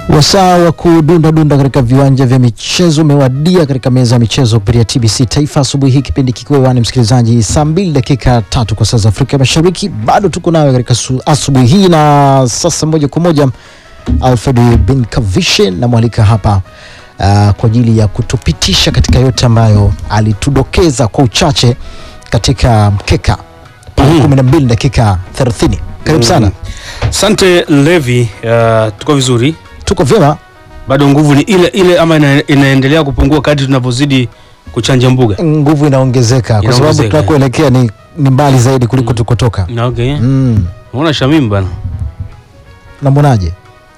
Wasaa wa kudunda dunda katika viwanja vya michezo umewadia katika meza ya michezo kupitia TBC Taifa asubuhi hii, kipindi kikiwa hewani, msikilizaji, saa mbili dakika tatu kwa saa za Afrika Mashariki. Bado tuko nawe katika su- asubuhi hii, na sasa moja kwa moja Alfred bin Kavishe namwalika hapa uh, kwa ajili ya kutupitisha katika yote ambayo alitudokeza kwa uchache katika mkeka pale Mhm. kumi na mbili dakika thelathini. Karibu sana, Asante Levi, uh, tuko vizuri, tuko vyema. bado nguvu ni ile ile ama ina, inaendelea kupungua kadri tunavyozidi kuchanja mbuga. nguvu inaongezeka kwa sababu Inaongezeka. tunakoelekea ni, ni mbali zaidi kuliko tukotoka. Na Okay. Mm. Unaona Shamim bana. Namwonaje?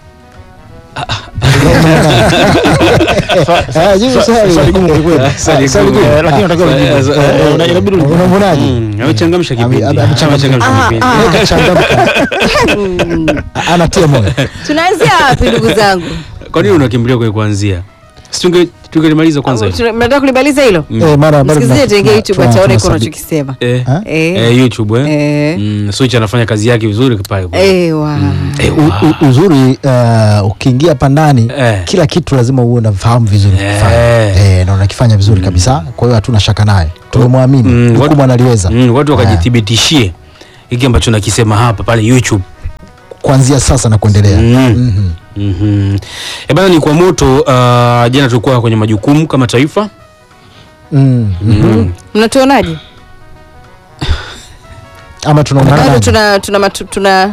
Ah, jibu swali. swali gumu kwelikweli. Sa- swali gumu. Eh, lakini unatakiwa ujibu. Eh, eh, Eh, una- inabidi ujibu. Unamwonaje? Mm, amechangamsha Ame- kipindi. ame- amechangamsha. Amechangamsha Ah, kipindi. ah. Eh, kachangamka. Anatia moyo. tunaanzia wapi ndugu zangu Kwa nini unakimbilia kwenye kuanzia? Si tunge tungelimaliza kwanza hilo. Tuna- mnataka kulimaliza hilo Mm. Eh, mara- bado msikilizaji tuna- tenge youtube tuna- ataona iko tunasabi- unachokisema Eh, Ha? Eh, eh, YouTube eh. eh, Mm, Switch anafanya kazi yake vizuri pale. eh, wa. Eh, U- wa. u- uzuri uh, ukiingia hapa ndani Eh. kila kitu lazima uwe unafahamu vizuri Eh. kufanya. eh, na unakifanya vizuri kabisa kwa hiyo hatuna shaka naye tumemwamini Mm, hukumu watu- analiweza Mm, watu Eh, wakajithibitishie hiki ambacho nakisema hapa pale YouTube. kuanzia sasa na kuendelea Mm. Mhm. Mhm. Eh bana, ni kwa moto. Uh, jana tulikuwa kwenye majukumu kama taifa Mm. Mhm. mm. mnatuonaje ama tunaonekana bado nani? tuna tuna matu- tuna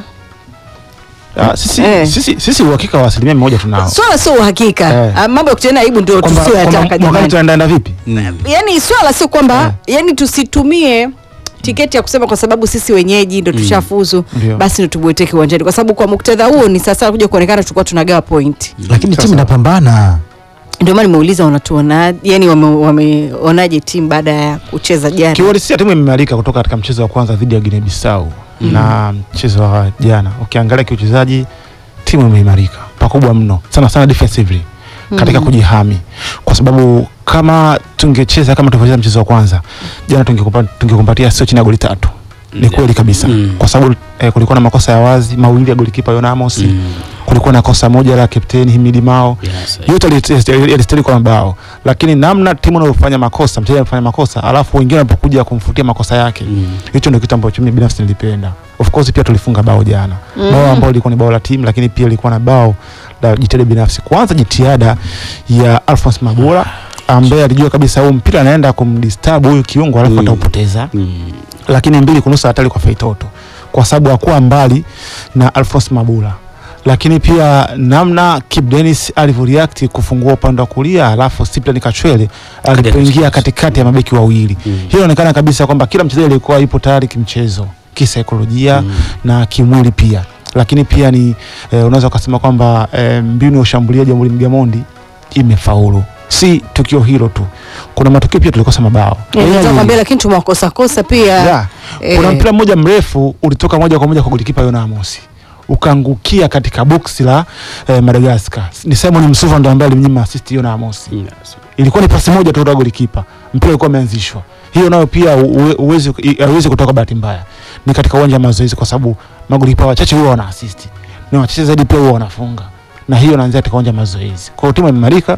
Ah, sisi, Eh. sisi, sisi uhakika wa asilimia mia moja tunao swala sio uhakika Eh. Ah, mambo ya kutiana aibu ndio kwamba tusioyataka kwamba mwakani jamani tunaendaenda vipi Mm. yani swala sio kwamba yani tusitumie tiketi ya kusema kwa sababu sisi wenyeji ndo tushafuzu Ndio. basi ndo tubweteke uwanjani kwa sababu kwa muktadha huo ni sasa kuja kuonekana tulikuwa tunagawa point lakini Sasa. timu inapambana ndio maana nimeuliza wanatuona yani wame- wameonaje timu baada ya kucheza jana kiuhalisia timu imeimarika kutoka katika mchezo wa kwanza dhidi ya Guinea Bissau na mchezo wa jana ukiangalia kiuchezaji timu imeimarika pakubwa mno sana sana defensively katika kujihami kwa sababu kama tungecheza kama tulivyocheza mchezo wa kwanza jana tungekumpa- tungekumbatia sio chini ya goli tatu ni kweli kabisa Mm. kwa sababu eh, kulikuwa na makosa ya wazi mawili ya golikipa Yon Amos Mm. kulikuwa na kosa moja la kapteni Himidi Mao Yes, yote yali- yalistahili kwa mabao lakini namna timu inavyofanya makosa mchezaji anafanya makosa alafu wengine wanapokuja kumfutia makosa yake Mm. hicho ndio kitu ambacho mimi binafsi nilipenda of course pia tulifunga bao jana Mm. bao ambalo lilikuwa ni bao la timu lakini pia lilikuwa na bao la jitihada binafsi kwanza jitihada ya Alphonse Mabula ambaye alijua kabisa huu mpira anaenda kumdisturb huyu kiungo alafu Mm. ataupoteza Mm. lakini mbili kunusa hatari kwa Feitoto kwa sababu hakuwa mbali na Alphonse Mabula lakini pia namna Kip Dennis alivyoreact kufungua upande wa kulia alafu Cyprian Kachwele alipoingia katikati ya mabeki wawili Mm. hiyo inaonekana kabisa kwamba kila mchezaji alikuwa yupo tayari kimchezo kisaikolojia Mm. na kimwili pia lakini pia ni eh, unaweza ukasema kwamba eh, mbinu ya ushambuliaji wa Mwalimu Gamondi imefaulu si tukio hilo tu kuna matukio pia tulikosa mabao Nataka kuambia lakini tumewakosa kosa pia yeah. Eh. kuna mpira mmoja mrefu ulitoka moja kwa moja kwa golikipa Yona Amos ukaangukia katika boksi la eh, Madagascar. Ni Simon Msuva ndo ambaye alimnyima assist Yona Amos. Yes. Ilikuwa ni pasi moja tu kutoka golikipa, mpira ulikuwa umeanzishwa. Hiyo nayo pia uwe- uwezi haiwezi kutoka bahati mbaya, ni katika uwanja wa mazoezi, kwa sababu magolikipa wachache huwa wana assist na wachache zaidi pia huwa wanafunga, na hiyo inaanzia katika uwanja wa mazoezi. Kwa hiyo timu imeimarika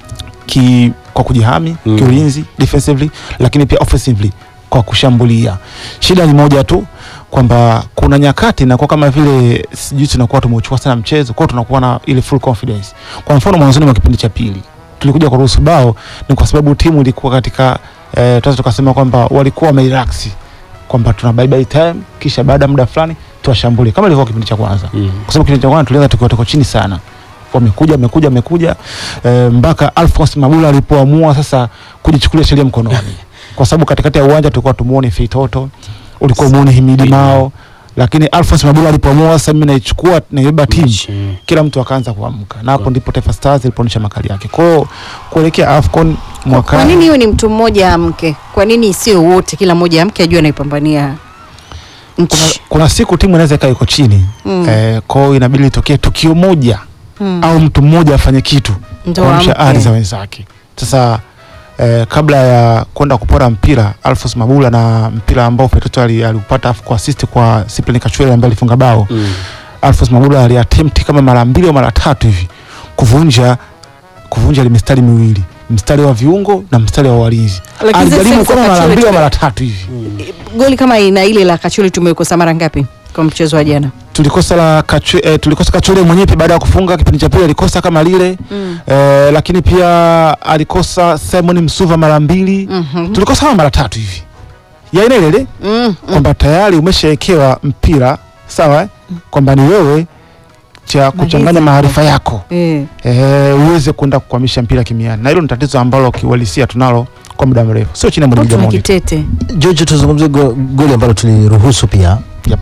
ki kwa kujihami Mm. kiulinzi defensively, lakini pia offensively kwa kushambulia. Shida ni moja tu kwamba kuna nyakati inakuwa kama vile sijui tunakuwa tumeuchukua sana mchezo, kwa hiyo tunakuwa na ile full confidence. Kwa mfano mwanzoni mwa kipindi cha pili tulikuja kuruhusu bao, ni kwa sababu timu ilikuwa katika eh, tunaweza tukasema kwamba walikuwa wamerelax kwamba tuna bye bye time, kisha baada ya muda fulani tuwashambulie kama ilivyokuwa kipindi cha kwanza Mm. kwa sababu kipindi cha kwanza tulianza tukiwa tuko chini sana wamekuja wamekuja wamekuja e, mpaka Alphonse Mabula alipoamua sasa kujichukulia sheria mkononi kwa sababu katikati ya uwanja tulikuwa tumuone Feitoto ulikuwa muone Himidi Mao lakini Alphonse Mabula alipoamua sasa mimi naichukua naibeba timu Mm. kila mtu akaanza kuamka na hapo ndipo Taifa Stars ilipoonyesha makali yake kwa hiyo kuelekea AFCON kwa mwakani nini hiyo ni mtu mmoja amke kwa nini sio wote kila mmoja amke ajue anaipambania kuna, nchi kuna siku timu inaweza ikawa iko chini Mm. eh, kwa hiyo inabidi itokee tukio moja Mm. au mtu mmoja afanye kitu Ndo kuamsha amke. ari za wenzake. Sasa eh, kabla ya kwenda kupora mpira Alphonse Mabula na mpira ambao Feitoto ali- aliupata afu kwa assist kwa Cyprian Kachwele ambaye alifunga bao Mm. Alphonse Mabula aliattempt kama mara mbili au mara tatu hivi kuvunja kuvunja ile mistari miwili mstari wa viungo na mstari wa walinzi Lakini sasa alijaribu sasa kama mara Kachole mbili au tume- mara tatu hivi goli kama ina ile la Kacholi tumekosa mara ngapi kwa mchezo wa jana? tulikosa la Kachu, eh, tulikosa Kachole mwenyewe pia baada ya kufunga kipindi cha pili alikosa kama lile Mm. eh, lakini pia alikosa Simon Msuva mara mbili Mhm. tulikosa kama mara tatu hivi ya aina ile ile Mm. kwamba tayari umeshawekewa mpira sawa eh? kwamba ni wewe cha kuchanganya maarifa yako Eh. eh, uweze kwenda kukwamisha mpira kimiani, na hilo ni tatizo ambalo kiuhalisia tunalo kwa muda mrefu, sio chini ya mwalimu Tuna Gamondi. kitete. George, tuzungumzie go, goli ambalo tuliruhusu pia Yep.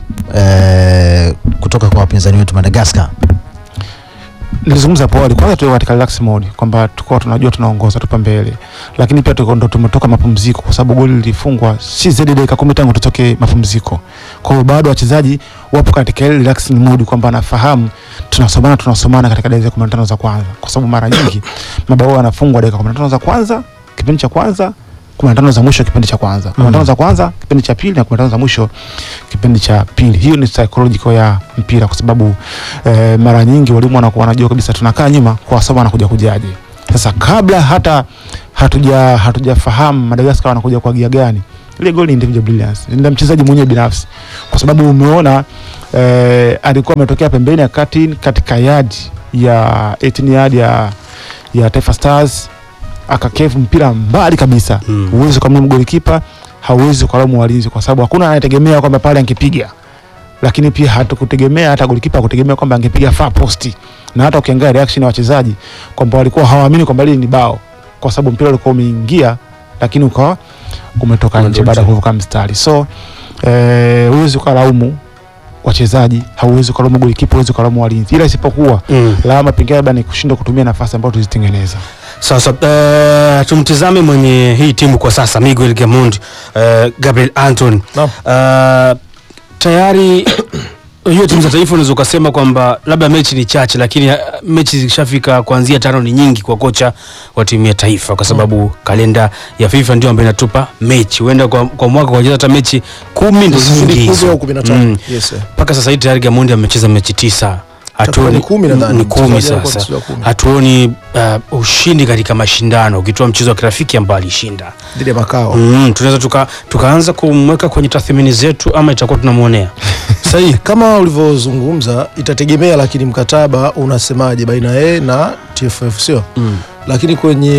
eh, kutoka kwa wapinzani wetu Madagascar. Nilizungumza hapo awali, kwanza tuwe katika relax mode kwamba tulikuwa tunajua tunaongoza tupa mbele, lakini pia tuko ndo tumetoka mapumziko, kwa sababu goli lilifungwa si zaidi ya dakika kumi tangu tutoke mapumziko. Kwa hiyo bado wachezaji wapo katika ile relaxing mode kwamba anafahamu tunasomana tunasomana katika dakika 15 za kwanza, kwa sababu mara nyingi mabao yanafungwa dakika 15 za kwanza kipindi cha kwanza 15 za mwisho kipindi cha kwanza 15 za kwanza kipindi cha pili na 15 za mwisho kipindi cha pili. Hiyo ni psychological ya mpira, kwa sababu eh, mara nyingi walimu wanakuwa wanajua kabisa tunakaa nyuma kwa sababu anakuja kujaje. Sasa kabla hata hatuja hatujafahamu Madagascar wanakuja kwa gia gani, ile goal ni individual brilliance, ni mchezaji mwenyewe binafsi, kwa sababu umeona eh, alikuwa ametokea pembeni ya kati katika yard ya 18 yard ya ya Taifa Stars akakevu mpira mbali kabisa Mm. huwezi ukamlaumu golikipa, hauwezi ukalaumu walinzi, kwa sababu hakuna anayetegemea kwamba pale angepiga, lakini pia hatukutegemea hata golikipa hakutegemea kwamba angepiga far post, na hata ukiangalia reaction ya wachezaji kwamba walikuwa hawaamini kwamba lile ni bao, kwa sababu mpira ulikuwa umeingia, lakini ukawa umetoka nje Umetoka baada ya nje. kuvuka mstari. So eh, huwezi ukalaumu wachezaji, hauwezi ukalaumu golikipa, huwezi ukalaumu walinzi, ila isipokuwa Mm. lawama pengine labda ni kushindwa kutumia nafasi ambayo tuzitengeneza. Sasa uh, tumtizame mwenye hii timu kwa sasa Miguel Gamond uh, Gabriel Anton Naam. uh, tayari hiyo timu za taifa unaweza ukasema kwamba labda mechi ni chache, lakini uh, mechi zikishafika kuanzia tano ni nyingi kwa kocha wa timu ya taifa, kwa sababu kalenda ya FIFA ndio ambayo inatupa mechi. Huenda kwa, kwa mwaka kucheza hata mechi kumi ndo Zizidi nyingi kumi hizo. au kumi na tano. Mm. Yes, sir. mpaka sasa hivi tayari Gamondi amecheza mechi tisa, Itakuwa ni kumi nadhani. ni kumi Mchezaji alikuwa sasa mchezaji wa kumi. hatuoni uh, ushindi katika mashindano ukitoa mchezo wa kirafiki ambao alishinda. dhidi ya makao Mm, tunaweza tuka, tukaanza kumweka kwenye tathmini zetu ama itakuwa tunamwonea sahihi kama ulivyozungumza itategemea lakini mkataba unasemaje baina yeye na TFF sio mm. lakini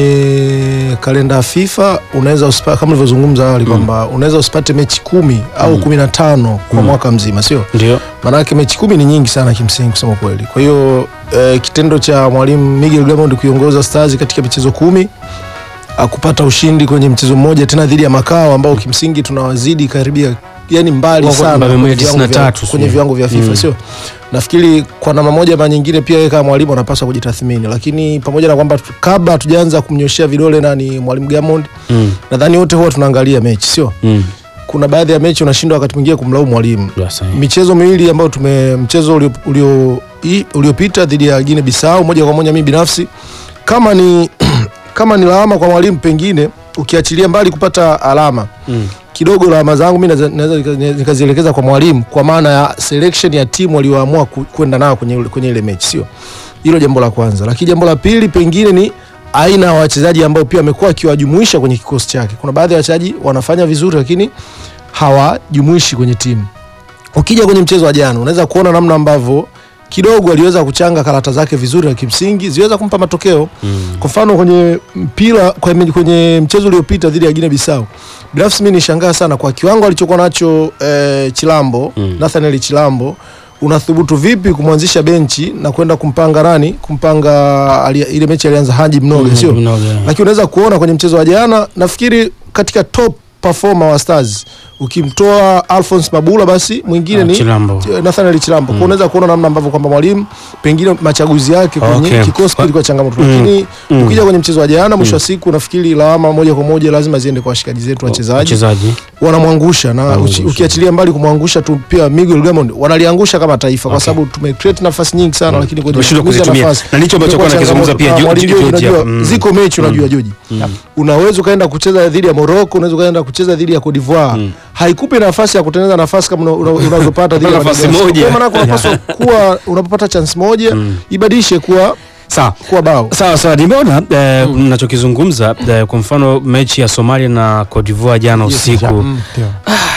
kwenye kalenda ya FIFA unaweza usipa- kama ulivyozungumza awali kwamba unaweza usipate mechi kumi au kumi na tano kwa Mm. mwaka mzima sio Ndio maanake mechi kumi ni nyingi sana kimsingi kusema kweli kwa hiyo eh, kitendo cha mwalimu Miguel Gamond kuiongoza Stars katika michezo kumi akupata ushindi kwenye mchezo mmoja tena dhidi ya Makao ambao kimsingi tunawazidi karibia yani mbali Wako sana namba kwenye mia viwango tisini na vya- tatu, kwenye sio? viwango vya FIFA Mm. sio nafikiri kwa namna moja ama nyingine pia yeye kama mwalimu anapaswa kujitathmini lakini pamoja na kwamba tu- kabla hatujaanza kumnyoshea vidole nani mwalimu Gamond mm. nadhani wote huwa tunaangalia mechi sio mm. kuna baadhi ya mechi unashindwa wakati mwingine kumlaumu mwalimu Ndio sahihi. michezo miwili ambayo tume mchezo ulio- ulio- i- uliopita dhidi ya Guinea Bissau moja kwa moja mimi binafsi kama ni kama ni lawama kwa mwalimu pengine ukiachilia mbali kupata alama Mm. kidogo lawama zangu mimi naweza- naweza nika- nikazielekeza kwa mwalimu kwa maana ya selection ya timu walioamua ku- kwenda nao kwenye, ule- kwenye ile mechi sio hilo jambo la kwanza lakini jambo la pili pengine ni aina ya wachezaji ambao pia amekuwa akiwajumuisha kwenye kikosi chake kuna baadhi ya wachezaji wanafanya vizuri lakini hawajumuishi kwenye timu ukija kwenye mchezo wa jana unaweza kuona namna ambavyo kidogo aliweza kuchanga karata zake vizuri na kimsingi ziweza kumpa matokeo Mm. kwa mfano kwenye mpira kwenye, kwenye mchezo uliopita dhidi ya Guinea Bissau binafsi mimi nishangaa sana kwa kiwango alichokuwa nacho eh, Chilambo Mm. Nathaniel Chilambo unathubutu vipi kumwanzisha benchi na kwenda kumpanga nani kumpanga ali, ile mechi alianza Haji Mnoge Mm, sio Mnoge. lakini unaweza kuona kwenye mchezo wa jana nafikiri katika top performer wa Stars ukimtoa Alphonse Mabula basi mwingine Ah, ni Chilambo. Nathaniel Chilambo mm. unaweza kuona namna ambavyo kwamba mwalimu pengine machaguzi yake kwenye Okay. kikosi Kwa- kilikuwa changamoto Mm. lakini Mm. ukija kwenye mchezo wa jana mwisho wa siku nafikiri lawama moja kwa moja lazima ziende kwa washikaji zetu wachezaji wachezaji wanamwangusha na Wanamwangusha. uchi- ukiachilia mbali kumwangusha tu pia Miguel Gamond wanaliangusha kama taifa kwa Okay. sababu tumecreate nafasi nyingi sana lakini kwenye Tumeshindwa matumizi ya kuzitumia. nafasi Na ndicho ambacho imekuwa alikuwa anakizungumza changamoto. pia Ah, George- Mwalimu George unajua, hapa. Mm. ziko mechi unajua Joji Mm. unaweza ukaenda kucheza dhidi ya Morocco unaweza ukaenda kucheza dhidi ya Cote d'Ivoire Mm. haikupi nafasi ya kutengeneza nafasi kama una- una- unazopata dhidi ya Nafasi Madagascar. moja. Kwa maana unapaswa kuwa unapopata chance moja Mm. ibadilishe kuwa sawa kuwa bao sawa sawa nimeona eh, mnachokizungumza eh, kwa mfano mechi ya somalia na cote divoire jana usiku Mm. Ndio.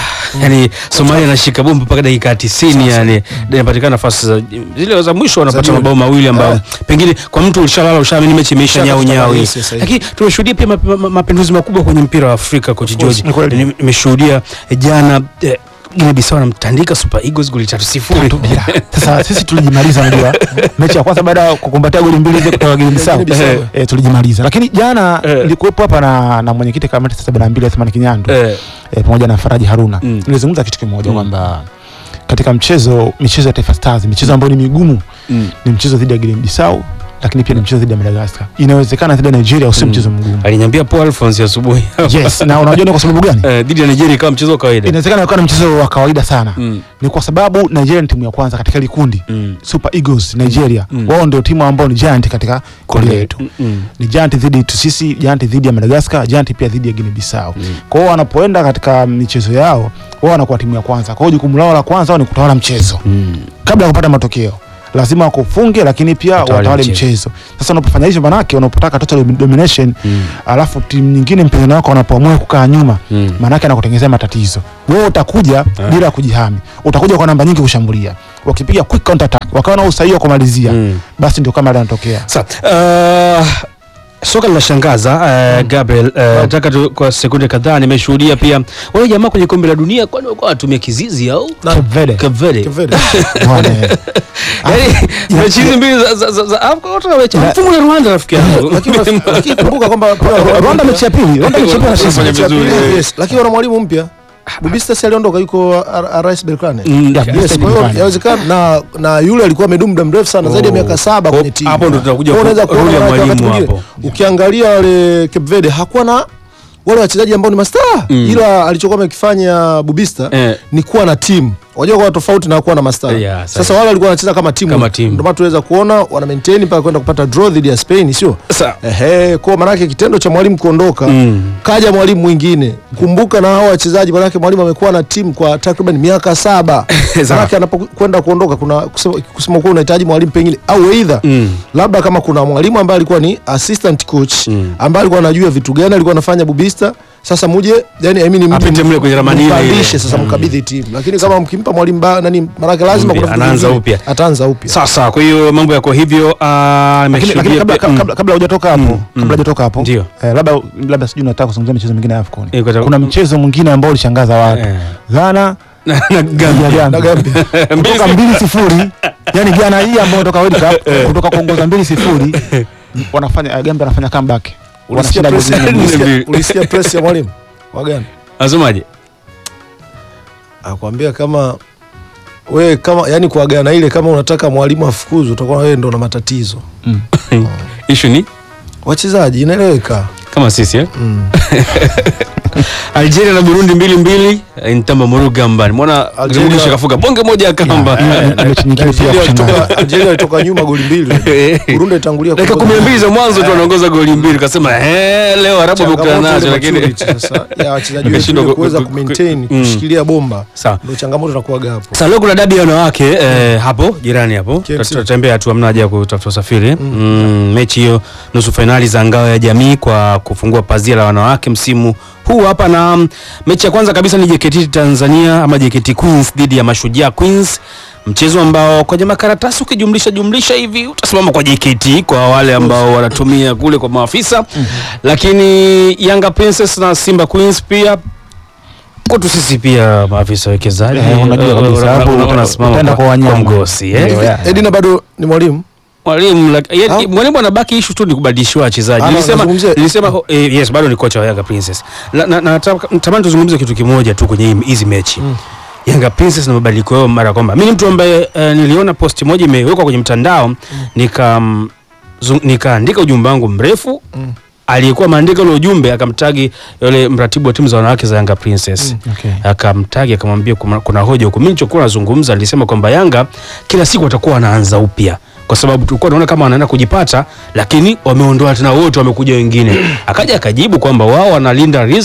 yani somalia anashika bomba mpaka dakika tisini yani inapatikana nafasi za zile za mwisho wanapata jioni. mabao mawili ambayo Eh. pengine kwa mtu ulishalala ushaamini mechi imeisha Ushakata nyau nyau tamaa, hii. yes, yes, yes. lakini tumeshuhudia pia map- ma- mapinduzi makubwa kwenye mpira wa afrika coach george ni kweli. Ni- nimeshuhudia eh, jana eh, Guinea Bissau anamtandika Super Eagles goli tatu sifuri Tatu bila. Sasa sisi tulijimaliza, unajua mechi ya kwanza baada ya kukumbatia goli mbili zile kutoka Guinea Bissau Guinea Bissau. eh, tulijimaliza, lakini jana Eh. nilikuwepo hapa na, na mwenyekiti kamati ya sabini na mbili Athmani Kinyandu Eh, eh, pamoja na Faraji Haruna Mm. nilizungumza kitu kimoja Mm. kwamba katika mchezo michezo ya Taifa Stars michezo ambayo ni migumu mm. ni mchezo dhidi ya Guinea Bissau lakini pia ni mchezo dhidi ya Madagascar. Inawezekana dhidi ya Nigeria usio Mm. mchezo mgumu. aliniambia Paul Alphonse asubuhi Yes, na unajua ni kwa sababu gani? Eh, dhidi ya Nigeria kama mchezo wa kawaida Inawezekana ikawa ni mchezo wa kawaida sana. Mm, Ni kwa sababu Nigeria ni timu ya kwanza katika likundi. mm, Super Eagles Nigeria. Mm. Wao ndio timu ambao ni giant katika kundi letu. mm, mm. Ni giant dhidi yetu sisi, giant dhidi ya Madagascar, giant pia dhidi ya Guinea Bissau. Mm. Kwa hiyo wanapoenda katika michezo yao, wao wanakuwa timu ya kwanza. Kwa hiyo jukumu lao la kwanza wao ni kutawala mchezo Mm. kabla ya kupata matokeo lazima wakufunge lakini pia Watawale watawale mchezo. mchezo. Sasa unapofanya hivyo manake unapotaka total domination Mm. alafu timu nyingine mpinzani wako wanapoamua kukaa nyuma Mm. maanake anakutengenezea matatizo. Wewe utakuja Ah. bila kujihami, utakuja kwa namba nyingi kushambulia, wakipiga quick counter attack wakawa na usahihi wa kumalizia Mm. basi ndio kama ile anatokea. Sa, uh, soka linashangaza uh, Gabriel uh, nataka tu kwa sekunde kadhaa nimeshuhudia pia wale jamaa kwenye kombe la dunia kwani walikuwa wanatumia kizizi au Cape Verde. Cape Verde Cape Verde. Bwana, eh. Yaani mechi hizi mbili za za za, za Afrika wote wamecha mfumo na Rwanda rafiki yangu Lakini lakini kumbuka kwamba pia Rwanda mechi ya pili, Rwanda mechi ya pili Wanafanya anashinda. mechi ya pili, vizuri. yes. Lakini wana mwalimu mpya Bubista si aliondoka yuko R- RS Berkane Mm, Yeah, Yes, Bubista kwa hiyo Berkane. yawezekana na na yule alikuwa amedumu muda mrefu sana zaidi ya Oh. miaka saba kwenye timu. Hapo ndo tunakuja Kwa hiyo unaweza ku- kuona role ya wakati mwalimu mwingine, hapo. Ukiangalia wale Cape Verde hakuwa na wale wachezaji ambao ni mastaa Mm. ila alichokuwa amekifanya Bubista Eh. ni kuwa na timu. Unajua kwa tofauti na kuwa na mastaa. Yeah, sahi. Sasa wale walikuwa wanacheza kama timu. Kama timu. Ndio maana tunaweza kuona wana maintain mpaka kwenda kupata draw dhidi ya Spain, sio? Sa- Ehe, kwa maanake kitendo cha mwalimu kuondoka Mm. kaja mwalimu mwingine. Kumbuka na hao wachezaji, maanake mwalimu amekuwa na timu kwa takriban miaka saba. Sawa. maanake anapokwenda kuondoka, kuna kusema, kusema kuwa unahitaji mwalimu pengine au either Mm. labda kama kuna mwalimu ambaye alikuwa ni assistant coach Mm. ambaye alikuwa anajua vitu gani alikuwa anafanya Bubista. Sasa muje yani, I mean, mje Apite mle kwenye ramani ile ile. mpandishe sasa, mkabidhi timu, lakini kama mkimpa mwalimu ba- nani, maanake lazima Mpya, kuna vitu anaanza vingine. upya. ataanza upya. Sasa kwa hiyo mambo yako hivyo ah, Lakini, lakini nimeshuhudia kabla, pia- mm. kabla, kabla hujatoka hapo Mm, kabla mm. hujatoka hapo Ndio. eh, labda labda sijui nataka kuzungumzia michezo mingine ya AFCON. Eh, kwa- Kuna mchezo mwingine ambao ulishangaza watu Eh. Ghana Na- na dhidi ya Gambia. Gambia. kutoka mbili sifuri yani Ghana hii ambayo kutoka World Cup kutoka kuongoza mbili sifuri wanafanya eh, Gambia anafanya comeback Ulisikia wanashinda press- goli nne. Ulisikia- ulisikia- ulisikia press ya mwalimu wagani Asomaje? akwambia kama we kama yani kuagana ile kama unataka mwalimu afukuzwe utakuwa wewe ndo na matatizo Issue ni wachezaji inaeleweka kama sisi eh? mm. Algeria na Burundi mbili mbili eh, Ntamba Murugamba. Nimeona Algeria- Algeria kafuka bonge moja ya kamba. Yeah, na mechi nyingine pia ya Algeria kushangaza. alitoka- Algeria alitoka nyuma goli mbili Burundi itangulia Dakika kwa kumi na goli mbili za mwanzo tu wanaongoza goli mbili, kasema eh, leo Arabu wamekutana Changamoto nazo, ile lakini maturity sasa ya wachezaji wetu Wakashindwa ile ku- kuweza ku- ku maintain mm. kushikilia bomba sawa. ndio changamoto inakuwaga hapo Sasa leo kuna dabi ya wanawake eh, hapo jirani hapo KMC. tutatembea tu, hamna haja ya kutafuta usafiri mm. mechi hiyo nusu fainali za ngao ya jamii kwa kufungua pazia la wanawake msimu huu hapa, na mm, mechi ya kwanza kabisa ni JKT Tanzania ama JKT Queens dhidi ya Mashujaa Queens, mchezo ambao kwenye makaratasi ukijumlisha jumlisha hivi utasimama kwa JKT kwa wale ambao wanatumia kule kwa maafisa, lakini Yanga Princess na Simba Queens pia kwetu sisi pia maafisa wekezaji Eh, unajua kabisa, hapo unasimama utaenda kwa wanyama. mgosi eh? Ndio, yeah. Edina bado ni mwalimu mwalimu lak- ye- Ah. mwalimu anabaki ishu tu ni kubadilishiwa wachezaji Ah, nilisema nazungumzia- nilisema ho- eh, yes bado ni kocha wa Yanga Princess na, na, na nataka- natamani tuzungumze kitu kimoja tu kwenye hii- hizi mechi Yanga Princess na mabadiliko yao mara kwamba mimi ni mtu ambaye eh, niliona posti moja imewekwa kwenye mtandao nika mm, zu- nikaandika ujumbe wangu mrefu Mm. aliyekuwa maandika ule ujumbe akamtagi yule mratibu wa timu za wanawake za Yanga Princess Okay. akamtagi akamwambia kuna, kuna hoja huko. Mimi nilichokuwa nazungumza nilisema kwamba Yanga kila siku watakuwa wanaanza upya kwa sababu tulikuwa tunaona kama wanaenda kujipata, lakini wameondoa tena wote, wamekuja wengine. Akaja akajibu kwamba wao wanalinda riski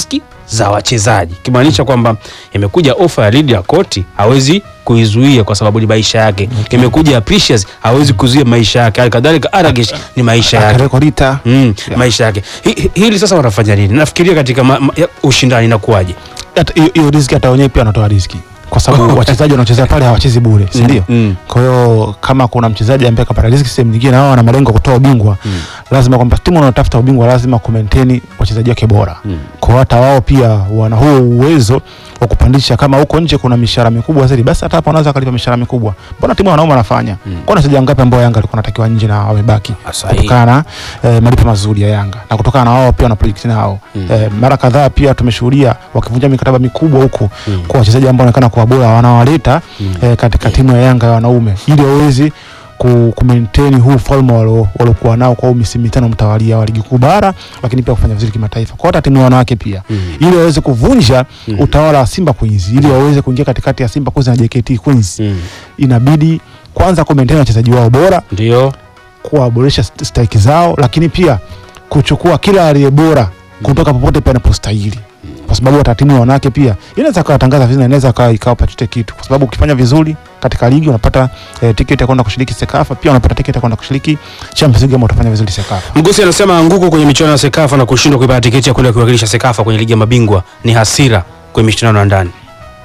za wachezaji, kimaanisha kwamba imekuja ofa ya Lydia Koti hawezi kuizuia kwa sababu ni maisha yake. Imekuja Precious hawezi kuzuia maisha yake. Halikadhalika Aragesh ni maisha yake. Akarekodita Mm, Yeah. maisha yake. Hi- hi- Hili sasa wanafanya nini? Nafikiria katika ma, ma, ya- ushindani inakuwaje? hata hiyo- hiyo riziki hata wenyewe pia wanatoa riziki kwa sababu wachezaji wanaocheza pale hawachezi bure, si ndio? Mm. Kwa hiyo kama kuna mchezaji ambaye kapata riziki sehemu nyingine na wao wana malengo ya kutoa ubingwa Mm. lazima kwamba timu inayotafuta ubingwa lazima kumaintain wachezaji wake bora. Mm. Kwa hiyo hata wao pia wana huo uwezo wa kupandisha. Kama huko nje kuna mishahara mikubwa zaidi, basi hata hapa wanaweza kalipa mishahara mikubwa. Mbona timu ya wanaume wanafanya? Mm. Kwa wachezaji wangapi ambao Yanga alikuwa anatakiwa nje na wamebaki Sahihi. kutokana na eh, malipo mazuri ya Yanga na kutokana na wao pia wana project nao Mm. eh, mara kadhaa pia tumeshuhudia wakivunja mikataba mikubwa huku Mm. kwa wachezaji ambao wanaonekana kuwa bora wanawaleta Mm. eh, katika timu ya Yanga ya wanaume ili waweze ku, ku maintain huu ufalme walio- waliokuwa nao kwa huu misimu mitano mtawalia wa ligi kuu bara, lakini pia kufanya vizuri kimataifa kwa hata timu ya wanawake pia Mm. ili waweze kuvunja Mm. utawala wa Simba Queens ili waweze kuingia katikati ya Simba Queens na JKT Queens Mm. inabidi kwanza ku maintain wachezaji wao bora Ndio. kuwaboresha st- stahiki zao, lakini pia kuchukua kila aliye bora kutoka popote pale anapostahili, kwa sababu hata timu ya wanawake pia inaweza kawatangaza vizuri, na inaweza kawa ikawapa chochote kitu, kwa sababu ukifanya vizuri katika ligi unapata eh, tiketi ya kwenda kushiriki Sekafa, pia unapata tiketi ya kwenda kushiriki Champions League kama utafanya vizuri Sekafa. Mgusi anasema anguko kwenye michuano ya Sekafa na kushindwa kuipata tiketi ya kwenda kuwakilisha Sekafa kwenye ligi ya mabingwa ni hasira kwenye michuano ya ndani.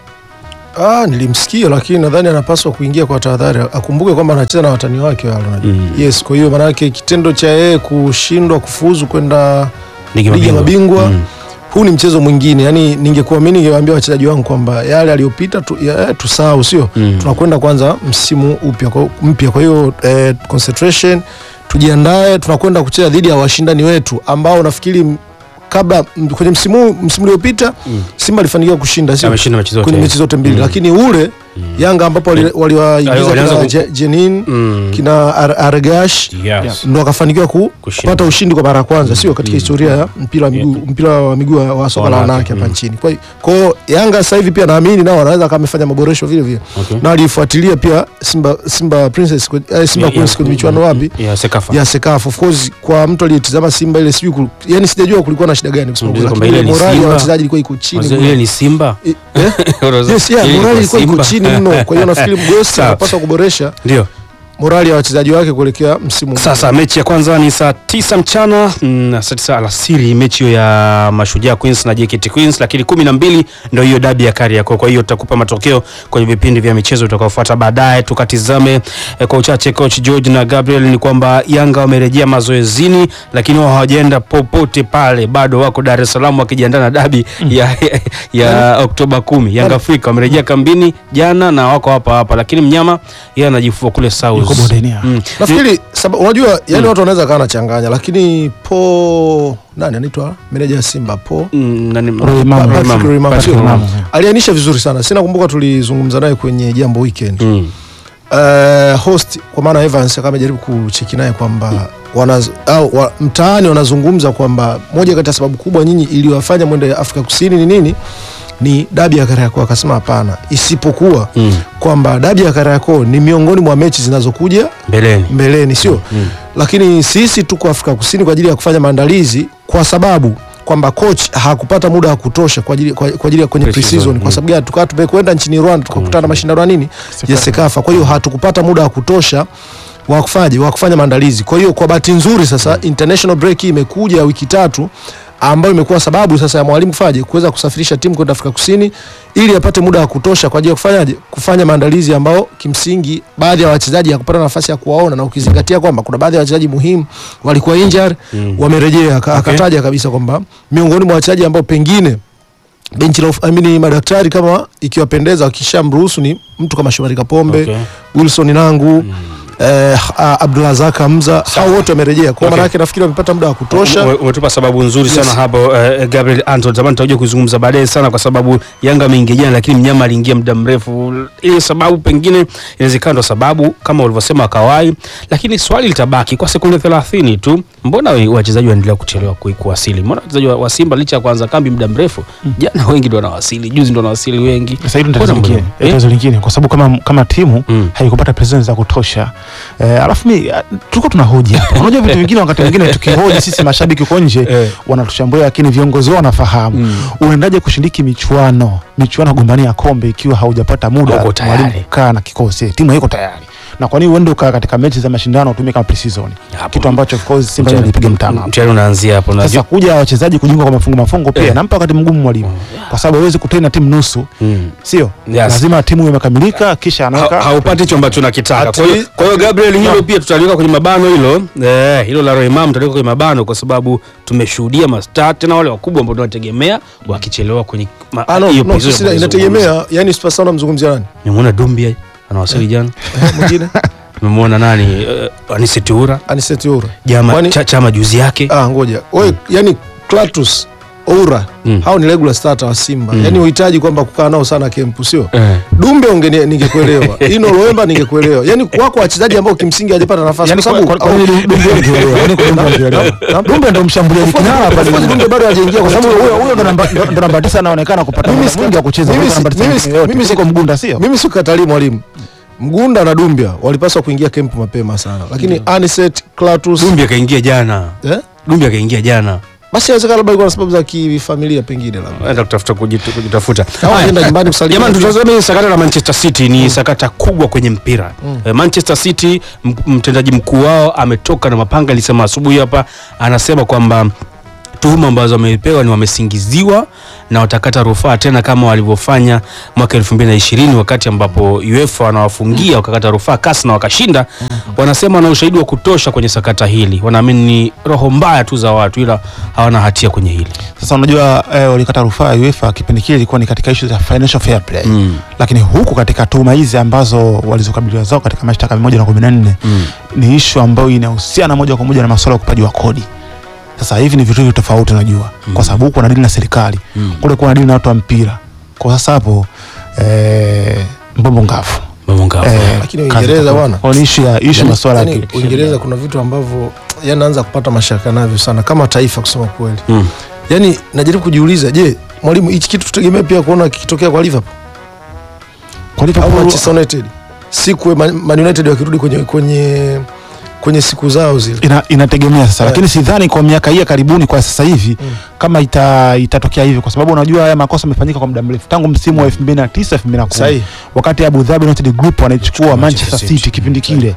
Ah, nilimsikia lakini nadhani anapaswa kuingia kwa tahadhari. Akumbuke kwamba anacheza na watani wake wale unajua. Mm. Yes, kwa hiyo maana yake kitendo cha yeye kushindwa kufuzu kwenda Ligi ya ligi ya mabingwa. mabingwa Mm. huu ni mchezo mwingine. Yaani ningekuwa mimi ningewaambia wachezaji wangu kwamba yale aliyopita tu, ya, tusahau sio? Mm. Tunakwenda kwanza msimu upya kwa mpya. Kwa hiyo eh, concentration tujiandae, tunakwenda kucheza dhidi ya washindani wetu ambao nafikiri m- kabla m- kwenye msimu msimu uliopita Mm. Simba alifanikiwa kushinda sio? Ameshinda mechi zote. kwenye mechi zote mbili Mm. lakini ule Yanga ambapo wali- waliwaingiza Walianza kina ku- Je- Jenin Mm. kina Ar- Argash Yes. ndo akafanikiwa ku, Kushinda. kupata ushindi kwa mara ya kwanza sio katika Mm. historia ya mpira wa miguu mpira wa miguu wa wa soka la Wanawake, wanawake hapa mm. nchini. Kwa hiyo- kwa hiyo Yanga sasa hivi pia naamini nao wanaweza kama amefanya maboresho vile vile Okay. na walifuatilia pia Simba Simba Princess kwe- eh, Simba Ya- Queens ya- kwenye michuano wapi Ya Sekafa. ya Sekafa. Of course kwa mtu aliyetizama Simba ile sijui kul- yani sijajua kulikuwa na shida gani kusema Unajua kweli, kwamba lakini ile ni morali ya Simba. wachezaji ilikuwa iko chini Wazee, mno. Ile ni Simba. Eh, eh? Yes, yeah, Ile morali ni ilikuwa iko Simba. chini mno. Kwa hiyo nafikiri Mgosi Sawa. anapaswa kuboresha Ndio. morali ya wachezaji wake kuelekea msimu mpya. Sasa mechi ya kwanza ni saa tisa mchana mm, na saa tisa alasiri, mechi hiyo ya Mashujaa Queens na JKT Queens, lakini kumi na mbili ndio hiyo dabi ya Kariakoo. Kwa hiyo tutakupa matokeo kwenye vipindi vya michezo utakaofuata baadaye. Tukatizame eh, kwa uchache coach George na Gabriel, ni kwamba Yanga wamerejea mazoezini, lakini wao hawajaenda popote pale, bado wako Dar es Salaam wakijiandaa na dabi ya, ya Oktoba kumi. Yanga Afrika wamerejea kambini jana na wako hapa hapa, lakini mnyama yeye anajifua kule South. Yuko bondeni, ah. Mm. Nafikiri saba, unajua yani watu wanaweza kawa nachanganya, lakini po nani anaitwa meneja ya Simba po Mm, nani- Roy Mamo. Roy Patrick Mamo. Roy Mamo, Patrick sio? Mamo. Mamo. aliainisha vizuri sana. Sina kumbuka tulizungumza naye kwenye jambo weekend. Mm. Uh, host kwa maana Evans akawa amejaribu kucheki naye kwamba wanaz, au, wa, mtaani wanazungumza kwamba moja kati ya sababu kubwa nyinyi iliyowafanya mwende Afrika Kusini ni nini? Ni dabi ya Kariakoo. Akasema hapana, isipokuwa Mm. kwamba dabi ya Kariakoo ni miongoni mwa mechi zinazokuja mbeleni mbeleni sio Mm. lakini sisi tuko Afrika Kusini kwa ajili ya kufanya maandalizi kwa sababu kwamba coach hakupata muda wa kutosha kwa ajili kwa, kwa ajili ya kwenye Pre-season, pre-season mm. kwa sababu gani tukawa tumekwenda nchini Rwanda tukakutana na mashindano ya nini ya Sekafa kwa hiyo hatukupata muda wa kutosha wa kufanya wa kufanya maandalizi kwa hiyo kwa bahati nzuri sasa international break hii imekuja ya wiki tatu ambayo imekuwa sababu sasa ya mwalimu kufaje kuweza kusafirisha timu kwenda Afrika Kusini ili apate muda wa kutosha kwa ajili ya kufanyaje kufanya maandalizi ambao kimsingi baadhi ya wachezaji hakupata nafasi ya kuwaona na ukizingatia kwamba kuna baadhi ya wachezaji muhimu walikuwa injured Mm. wamerejea Aka- akataja kabisa kwamba miongoni mwa wachezaji ambao pengine benchi la uf- I mean, madaktari kama ikiwapendeza wakishamruhusu ni mtu kama Shomari Kapombe Okay. Wilson Nangu eh, a- Abdulrazak Hamza hao wote wamerejea kwa Okay. maana yake nafikiri wamepata muda wa kutosha Ume- umetupa sababu nzuri sana Yes. hapo eh, Gabriel Anton tamani tutakuja kuzungumza baadaye sana kwa sababu Yanga ameingia jana lakini mnyama aliingia muda mrefu ile sababu pengine inawezekana ndo sababu kama ulivyosema kawai lakini swali litabaki kwa sekunde 30 tu mbona we- wachezaji wanaendelea kuchelewa ku- kuwasili mbona wachezaji wa, wa Simba licha ya kuanza kambi muda mrefu jana wengi ndo wanawasili juzi ndo wanawasili wengi Sasa hilo ni Mbona tatizo lingine, mbona- eh, tatizo lingine kwa sababu kama kama timu Mm. haikupata presence za kutosha eh, alafu mi ah, tulikuwa tunahoji hapa unajua vitu vingine wakati mwingine tukihoji sisi mashabiki uko nje Eh. wanatushambulia lakini viongozi wao wanafahamu Mm. unaendaje kushiriki michuano michuano gombania kombe ikiwa haujapata muda Hauko tayari. mwalimu kukaa na kikosi timu haiko tayari na kwa nini uende ukaa katika mechi za mashindano utumie kama pre-season Hapo. kitu ambacho of course Simba ilipiga mtama hapo. mtihani unaanzia hapo sasa unajua kuja wachezaji kujiunga kwa mafungo mafungo pia Eh. nampa wakati mgumu mwalimu kwa sababu hawezi kutrain na timu nusu Mm. sio Yes. lazima timu imekamilika kisha Ha- anaweka haupati hicho ambacho nakitaka. At Kwa hiyo- least- kwa hiyo Gabriel, hilo pia tutaliweka kwenye mabano hilo eh, hilo la Roimam tutaliweka kwenye mabano kwa sababu tumeshuhudia mastaa tena wale wakubwa ambao tunategemea wakichelewa kwenye ma- Ah, no, hiyo no, position sisi ambayo inategemea yani Super Star unamzungumzia nani Nimemuona Dumbia anawasili jana. Eh, mwingine Nimemuona nani uh, Anise Toura Aniseti Oura jama Kwani- cha, chama juzi yake. ah ngoja wewe yani Clatous Oura Mm. hao ni regular starter wa Simba Mm. yani uhitaji kwamba kukaa nao sana kempu sio Eh. Dumbe ungeni ningekuelewa Ino Loemba ningekuelewa yani wako wachezaji ambao kimsingi hajapata nafasi yani kwa kwa sababu kwa nini Dumbe alikielewa yani kwa Dumbe alikielewa Dumbe ndo mshambuliaji kinara hapa Of course, Dumbe bado hajaingia kwa kwa sababu sababu huyo huyo ndo namba ndo ndo namba 9 anaonekana kupata Mimi muda si- mwingi wa kucheza mimi kuliko si- namba tisa mimi si- yote mimi si- kuliko Mgunda sio mimi sikukatalii mwalimu Mgunda na Dumbia walipaswa kuingia kempu mapema sana lakini Aniset Clatous Dumbia kaingia jana. eh? Dumbia kaingia jana. basi inawezekana labda ilikuwa na sababu za kifamilia pengine labda Enda kutafuta kujitu- kujitafuta. au Haya. anaenda nyumbani kusalimia Jamani, tutazame hili sakata la Manchester City. Ni sakata kubwa kwenye mpira Eh, Manchester City, m- mtendaji mkuu wao ametoka na mapanga, alisema asubuhi hapa, anasema kwamba tuhuma ambazo wamepewa ni wamesingiziwa na watakata rufaa tena kama walivyofanya mwaka 2020 wakati ambapo UEFA wanawafungia wakakata rufaa kasi na wakashinda. Wanasema wana ushahidi wa kutosha kwenye sakata hili, wanaamini ni roho mbaya tu za watu, ila hawana hatia kwenye hili. Sasa unajua eh, walikata rufaa ya UEFA kipindi kile ilikuwa ni katika issue za financial fair play Mm. lakini huku katika tuhuma hizi ambazo walizokabiliwa zao katika mashtaka mia moja na kumi na nne Mm. ni ishu ambayo inahusiana moja kwa moja na masuala ya ukopaji wa kodi. Sasa hivi ni vitu viwili tofauti, unajua kwa sababu huku wanadili na serikali Mm. kule kuna dili na watu wa mpira. Kwa sasa hapo eh, mbombo ngafu Mambo ngapi? Eh, Lakini kazi Uingereza itakuwa- bwana. kwa ni issue ya issue Yani- masuala ya yani ki- Uingereza kuna vitu ambavyo yani naanza kupata mashaka navyo sana kama taifa kusema kweli. Mm. Yani najaribu kujiuliza, je, mwalimu hichi kitu tutegemea pia kuona kikitokea kwa Liverpool kwa au Liverpool Manchester United? Siku Man Man United wakirudi kwenye kwenye kwenye siku zao zile. ina, inategemea sasa Eh. lakini sidhani kwa miaka hii ya karibuni kwa sasa hivi Mm. kama ita, itatokea hivyo kwa sababu unajua haya makosa yamefanyika kwa muda mrefu tangu msimu wa 2009 2010 Sahihi. wakati Abu Dhabi United Group wanaichukua Manchester Manchester City, City. kipindi kile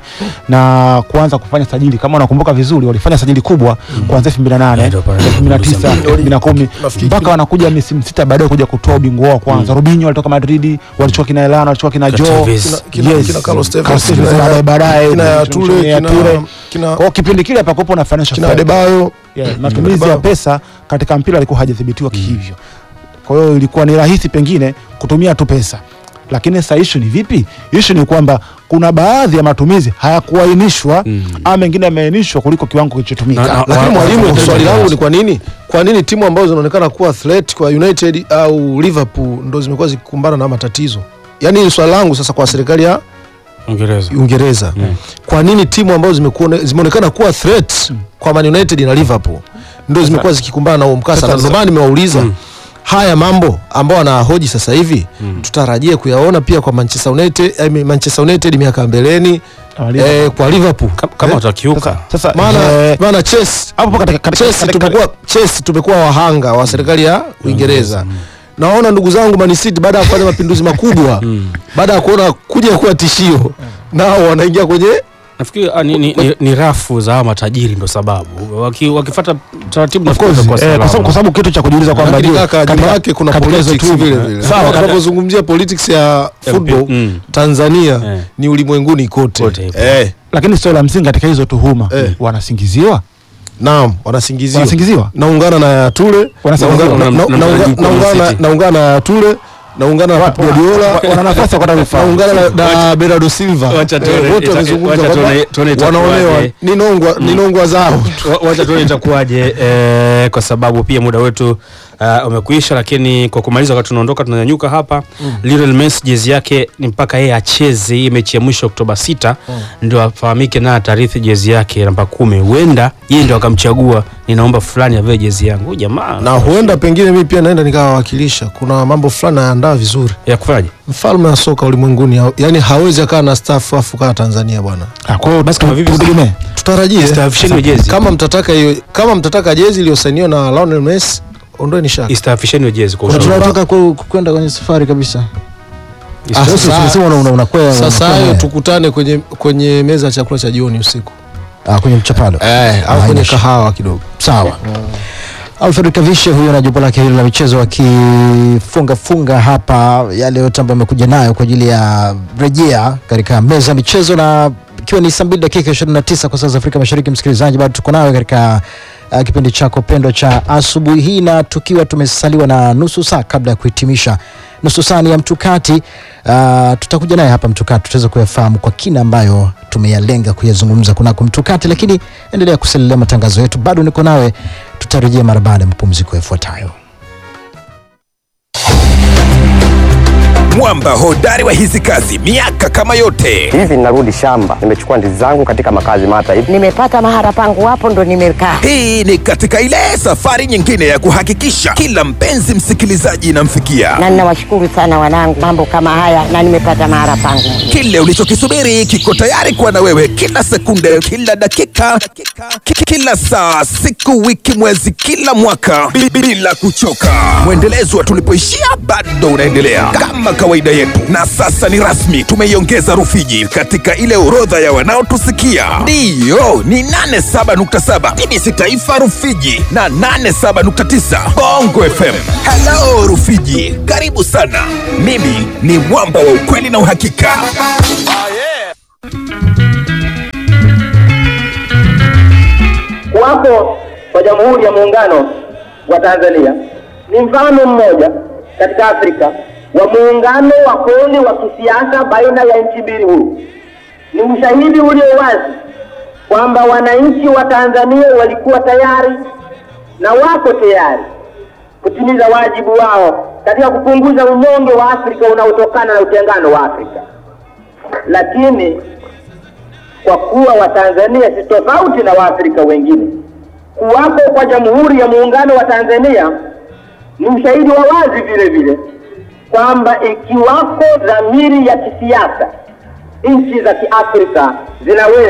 na kuanza kufanya sajili kama unakumbuka vizuri walifanya sajili kubwa kuanzia 2008 Yeah, ndio pale. 2009 2010 Nafikiri mpaka kile- wanakuja misimu sita baadaye kuja kutoa ubingwa wao wa kwanza Robinho walitoka Madrid walichukua kina Elano walichukua kina Joe Tevez. Kina- kina- Yes. kina Carlos Tevez, Carlos kina- Tevez baadaye baadaye kina kina Ture, ya kina Ture. kina Kwa hiyo kipindi kile hapakuwepo na financial kina fair play. Adebayo Yeah, matumizi ya Bao. pesa katika mpira alikuwa hajadhibitiwa kihivyo. Kwa hiyo ilikuwa ni rahisi pengine kutumia tu pesa, lakini sasa issue ni vipi? Issue ni kwamba kuna baadhi ya matumizi hayakuainishwa Mm. ama mengine yameainishwa kuliko kiwango kilichotumika. Na- na- lakini wa- mwalimu, wa- swali wa- langu ni kwa nini kwa nini timu ambazo zinaonekana kuwa threat kwa United au Liverpool ndo zimekuwa zikikumbana na matatizo? Yaani hili swali langu sasa kwa serikali ya Uingereza. Uingereza, kwa nini timu ambazo zimekuwa zimeonekana kuwa threat kwa Man United na Liverpool ndo zimekuwa zikikumbana na huo mkasa? Sasa- Na ndio maana nimewauliza Mm. haya mambo ambao wanahoji sasa hivi tutarajie kuyaona pia kwa Manchester United, I mean Manchester United miaka ya mbeleni eh, kwa Liverpool Ka- Kama Eh, watakiuka. Sasa, sasa maana eh, maana Chelsea hapo katika katika- Chelsea katika- tumekuwa Chelsea tumekuwa wahanga wa serikali ya Uingereza. Naona ndugu zangu Man City baada ya kufanya mapinduzi makubwa, baada ya kuona kuja kuwa tishio, nao wanaingia kwenye Nafikiri ah, ni, ni, ni, ni rafu za hawa matajiri ndo sababu Waki, wakifuata taratibu Of nafikiri course, itakuwa eh, salama. kwa sababu kwa sababu kitu cha kujiuliza kwamba lakini je, kaka nyuma katika- yake kuna katika hizo politics tume- vile vile. Sawa, Sawa, katika- tunapozungumzia politics ya football Mm. Tanzania Eh. ni ulimwenguni kote. Kote ipo. Eh, lakini swali la msingi katika hizo tuhuma Eh. wanasingiziwa naam, wanasingiziwa. wanasingiziwa Naungana na Tule, Wanasingiziwa. naungana na- Na- na- na- naunga- na- naungana City. naungana na Tule, naungana na Pep Guardiola, Wa- wana nafasi ya kupata vifaa naungana na, na Bernardo Silva Wacha Eh, tuone- wote ita- wamezungumza wacha kwamba tuone- tuone itakuwaje. wanaonewa ni nongwa ni nongwa zao Wa- wacha tuone itakuwaje eh, kwa sababu pia muda wetu uh, umekuisha, lakini kwa kumaliza, wakati tunaondoka tunanyanyuka hapa mm. Lionel Messi jezi yake ni mpaka yeye acheze hii mechi ya mwisho Oktoba 6 ndio afahamike na atarithi jezi yake namba kumi. Huenda yeye ndio akamchagua, ninaomba fulani avae jezi yangu. Huyu jamaa na huenda pengine mimi pia naenda nikawawakilisha. Kuna mambo fulani naandaa vizuri. ya kufanyaje? Mfalme wa soka ulimwenguni, ha- yani hawezi akaa na staff afu kaa Tanzania bwana. Ah, kwa hiyo Basi kama vipi- tutegemee. Tutarajie Istaafisheni jezi. kama mtataka hiyo, kama mtataka jezi iliyosainiwa na Lionel Messi, ondoeni shaka. Istaafisheni jezi kwa Kuna ushauri. tunataka ku- kwenda kwenye safari kabisa. Ah, Sasa sasa- tunasema una- una- unakwea Sasa unakwea hayo naye. tukutane kwenye kwenye meza ya chakula cha jioni usiku Ah, kwenye mchapalo eh, au Ah, kwenye haina shida. kahawa kidogo. Sawa. Alfred Kavishe huyo na jopo lake hilo la michezo wakifunga funga hapa yale yote ambayo amekuja nayo kwa ajili ya rejea katika meza ya michezo, na ikiwa ni saa mbili dakika 29 kwa saa za Afrika Mashariki. Msikilizaji, bado tuko nawe katika uh, kipindi chako pendwa cha asubuhi hii, na tukiwa tumesaliwa na nusu saa kabla ya kuhitimisha nusu saa ni ya mtukati. Uh, tutakuja naye hapa mtukati, tutaweza kuyafahamu kwa kina ambayo tumeyalenga kuyazungumza kunako mtukati, lakini endelea kusalia matangazo yetu, bado niko nawe, tutarejea mara baada ya mapumziko yafuatayo. mwamba hodari wa hizi kazi miaka kama yote hivi ninarudi shamba nimechukua ndizi zangu katika makazi mata hivi nimepata mahara pangu hapo ndo nimekaa hii ni katika ile safari nyingine ya kuhakikisha kila mpenzi msikilizaji inamfikia na ninawashukuru sana wanangu mambo kama haya na nimepata mahara pangu kile ulichokisubiri kiko tayari kuwa na wewe kila sekunde kila dakika ki- kila saa siku wiki mwezi kila mwaka bi- bila kuchoka mwendelezo wa tulipoishia bado unaendelea kama kawaida yetu na sasa ni rasmi tumeiongeza rufiji katika ile orodha ya wanaotusikia ndiyo ni 87.7 tbc taifa rufiji na 87.9 bongo fm halo rufiji karibu sana mimi ni mwamba wa ukweli na uhakika kuwapo kwa Jamhuri ya Muungano wa Tanzania ni mfano mmoja katika Afrika wa muungano wa kweli wa kisiasa baina ya nchi mbili huru. Ni ushahidi ulio wazi kwamba wananchi wa Tanzania walikuwa tayari na wako tayari kutimiza wajibu wao katika kupunguza unyonge wa Afrika unaotokana na utengano wa Afrika, lakini kwa kuwa Watanzania si tofauti na Waafrika wengine. Kuwapo kwa Jamhuri ya Muungano wa Tanzania ni ushahidi wa wazi vile vile kwamba ikiwako dhamiri ya kisiasa, nchi za Kiafrika zinaweza